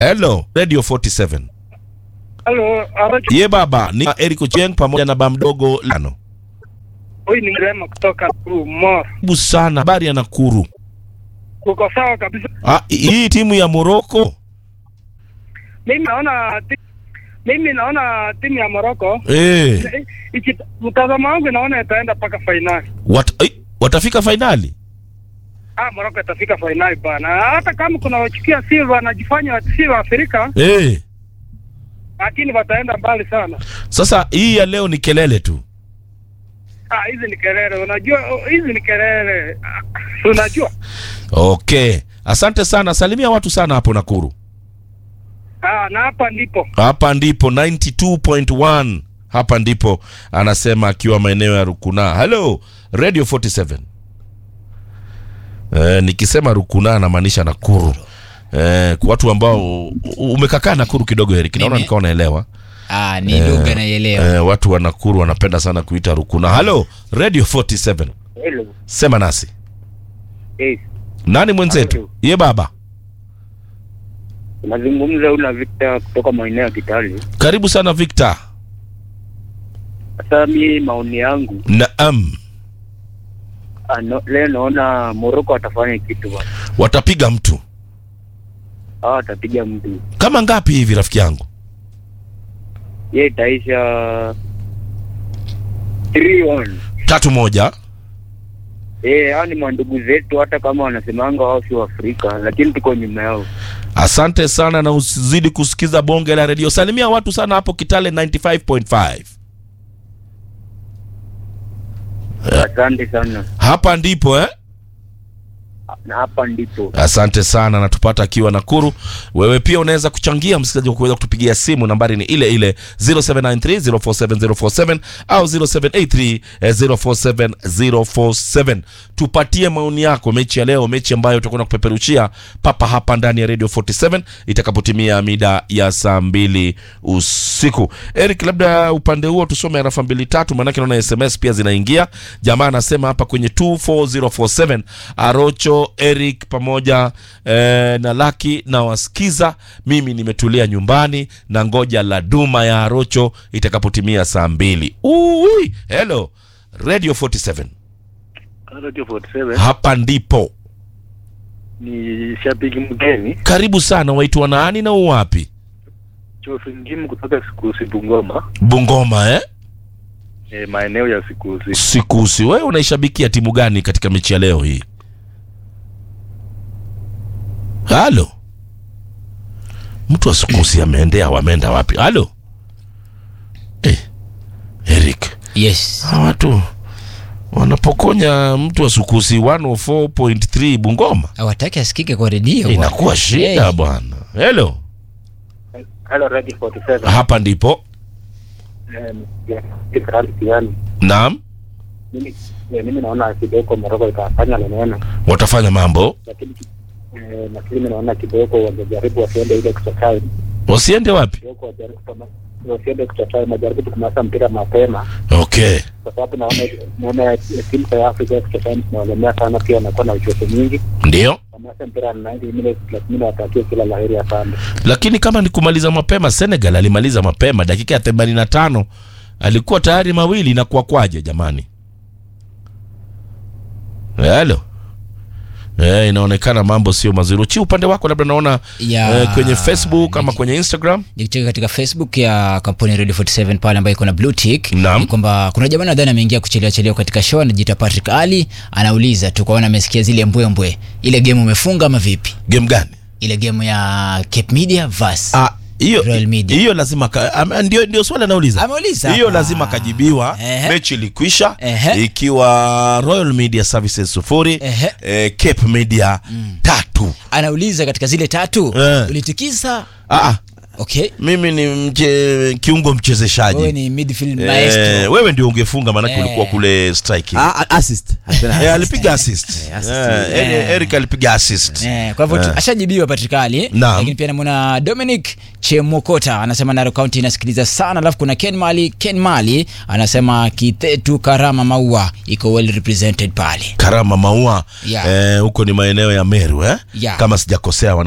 Hello, Radio 47. Halo, Aracho. Ye baba, ni Eric Ochieng pamoja na bamdogo Lano. Huyu ni Rema kutoka Mor. Karibu sana, habari ya Nakuru. Uko sawa kabisa. Ah, hii timu ya Morocco Mimi naona ti- mimi naona timu ya Morocco eh, eh, iki- mtazamo wangu naona itaenda mpaka fainali. wat, eh, watafika fainali. Ah, Morocco itafika fainali bana. Hata kama kuna wachukia si wanajifanya si wa Afrika, Eh, lakini wataenda mbali sana. sasa hii ya leo ni kelele tu. Ah, hizi ni kelele. Unajua oh, hizi ni kelele. Ah, Unajua? Okay, asante sana, salimia watu sana hapo Nakuru. Ah, na hapa ndipo. Hapa ndipo 92.1 hapa ndipo anasema akiwa maeneo ya Rukuna. Hello, Radio 47. Eh, nikisema Rukuna namaanisha Nakuru. Eh, kwa watu ambao u- umekakaa Nakuru kidogo Eric, naona Mimi- nikawa unaelewa. Ah, ni lugha naielewa. Eh, watu wa Nakuru wanapenda sana kuita Rukuna. Hello, Radio 47. Hello. Sema nasi. Eh, Nani mwenzetu? Hello. Ye baba. nazungumza una Victor kutoka maeneo ya Kitale. Karibu sana Victor. Sasa mi maoni yangu Naam. ano, leo naona Morocco atafanya kitu bwana. Watapiga mtu. Hawa atapiga mtu. Kama ngapi hivi rafiki yangu? Ye itaisha 3-1. Tatu moja. Eh, hao ni mandugu zetu hata kama wanasemanga wao si Waafrika, lakini tuko nyuma yao. Asante sana na usizidi kusikiza bonge la redio. Salimia watu sana hapo Kitale 95.5. Asante sana. Hapa ndipo eh? Na hapa ndipo. Asante sana natupata akiwa Nakuru. Wewe pia unaweza kuchangia msikilizaji kwa kuweza kutupigia simu, nambari ni ile ile 0793047047 au 0783047047. Tupatie maoni yako mechi ya leo, mechi ambayo tutakwenda kupeperushia papa hapa ndani ya Radio 47 itakapotimia mida ya saa mbili usiku. Eric, labda upande huo tusome arafa mbili tatu, maanake naona SMS pia zinaingia. Jamaa anasema hapa kwenye 24047 Arocho Eric pamoja eh, na Laki na wasikiza. Mimi nimetulia nyumbani na ngoja la duma ya Arocho itakapotimia saa mbili. Ui, hello Radio 47 Radio 47 hapa ndipo. ni shabiki mgeni Karibu sana, waitwa nani na uwapi? Chofingimu kutoka Sikusi Bungoma, Bungoma eh? e, maeneo ya Sikusi. Sikusi, wewe unaishabikia timu gani katika mechi ya leo hii? Halo, mtu wa Sikusi ameendea, wameenda wapi? Halo eh, Eric, Yes. hawa watu wanapokonya mtu wa Sukusi 104.3 Bungoma, Hawataki asikike kwa redio. bwana. inakuwa shida Hey. bwana. Hello, Hello Radio 47. hapa ndipo. Um, yeah, Israel Kiani. Naam, Mimi eh, mimi naona kidogo Morocco itafanya neno watafanya mambo, lakini eh, lakini mimi naona kidogo wangejaribu wasiende ile extra time wasiende wapi? kidogo wajaribu kama wasiende extra time wajaribu kumaliza mpira mapema Okay, kwa sababu naona naona timu za Afrika extra time zinawalemea sana pia wanakuwa na uchovu mwingi ndio wamaliza mpira 90 minutes lakini nawatakia kila laheri ya sana lakini kama ni kumaliza mapema, Senegal alimaliza mapema dakika ya 85 alikuwa tayari mawili na kwa kwaje jamani? Halo. Eh, inaonekana mambo sio mazuri. Chi upande wako labda naona Ya, eh, kwenye Facebook ama kwenye Instagram. nikicheka katika facebook ya kampuni ya radio 47 pale ambayo iko na blue tick Naam. ni kwamba kuna jamaa nadhani ameingia kuchelewa chelewa katika show anajiita patrick ali anauliza tu kwaona amesikia zile mbwembwe ile game umefunga ama vipi Game gani? ile game ya cape media vas Ah, hiyo Royal Media. hiyo lazima ka, ama, ndio ndio swali anauliza. Ameuliza Hiyo hapa. lazima kajibiwa. Ehe. Mechi ilikwisha Ehe. ikiwa Royal Media Services sufuri, Ehe. eh, Cape Media tatu. anauliza katika zile tatu Eh. ulitikisa Ah, ah, okay mimi ni mche, kiungo mchezeshaji wewe ni midfield maestro Eh, wewe ndio ungefunga maanake Eh. ulikuwa kule striking. Ah, ah, assist. Alipenda Eh, assist. alipiga assist. Eh, assist. Eh, Eri- Eric alipiga assist. Eh, kwa hivyo Eh. ashajibiwa Patrikali, Naam. lakini pia namwona Dominic Chemokota anasema Narok County inasikiliza sana, alafu kuna Ken Mali, Ken Mali anasema Kithetu Karama Maua iko well represented pale. Karama Maua Yeah. eh, huko ni maeneo ya Meru eh? Yeah. Kama sijakosea wana